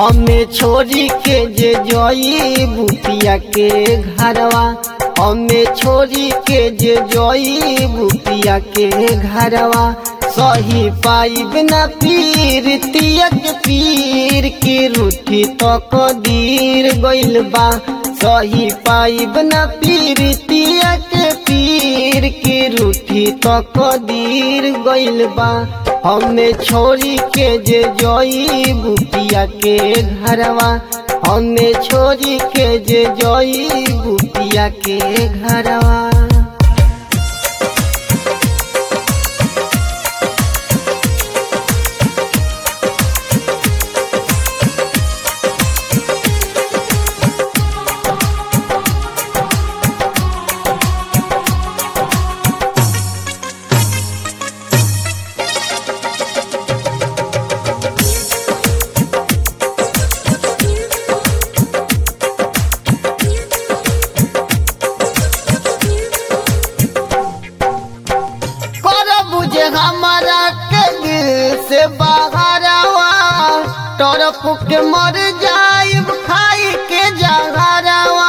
हमें छोड़ी के जे जोई बुतिया के घरवा हमें छोड़ी के जे जोई बुतिया के घरवा सही पाइब न पीर तियक पीर की रूठी तो कदीर गइल बा सही पाइब न पीर तियक पीर की रूठी तो कदीर गइल बा हमें छोड़ी के जे जोई बुतिया के घरवा हमें छोड़ी के जे जोई बुतिया के घरवा कर बुझे हमारा के दिल से बाहरवा तरफ के मर जाइब खाई के जहरवा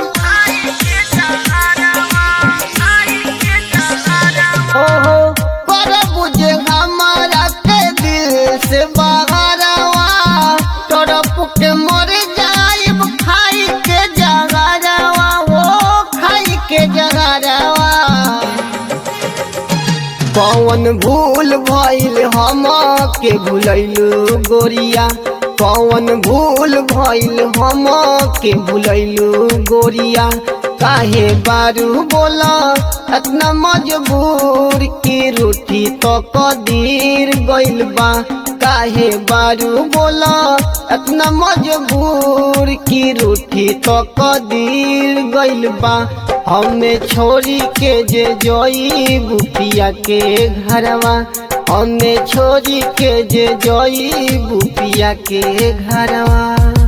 ओहो कर बुझे हमारा के दिल से बाहरवा तरफ के मर जाइब खाई के जहरवा ओ खाई के जहरवा कौन भूल भइल हम के भूलैलू गोरिया कौन भूल भइल हम के भूलैलू गोरिया काहे बारू बोला इतना मजबूर की रूठी तो कदीर गइल बा काहे बारू बोला इतना मजबूर की रूठी तो कदीर गइल बा हमें छोड़ी के जे जोई बुतिया के घरवा हमें छोड़ी के जे जोई बुतिया के घरवा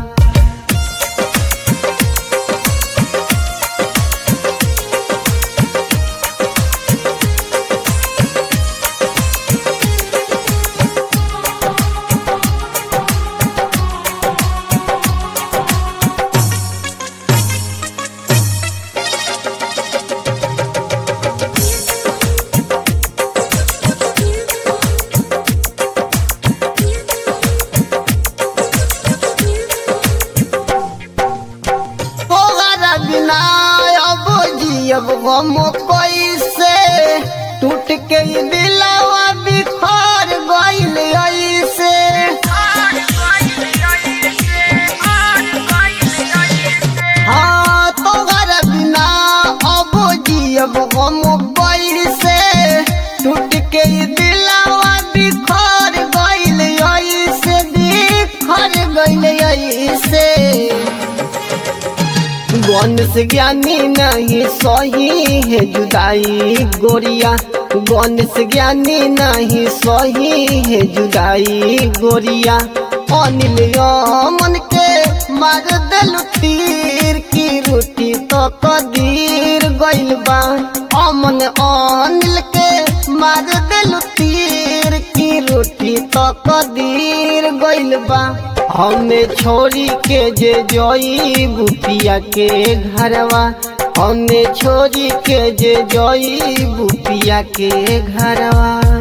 तोहरा बिना अब जियब हम कैसे टूट के ई दिलवा बिखर गइल ऐसे हाँ तोहरा बिना अब जियब हम कैसे टूट के ई दिलवा बिखर गइल ऐसे बिखर गइल ऐसे गणेश ज्ञानी नहीं सही है जुदाई गोरिया गणेश ज्ञानी नहीं सही है जुदाई गोरिया अनिल मन के मार दिल तीर की रोटी तो कदीर गइल बा अमन अनिल के मार दिल तीर की रोटी तो कदीर गइल बा हमें छोड़ी के जे जोई बुतिया के घरवा हमें छोड़ी के जे जोई बुतिया के घरवा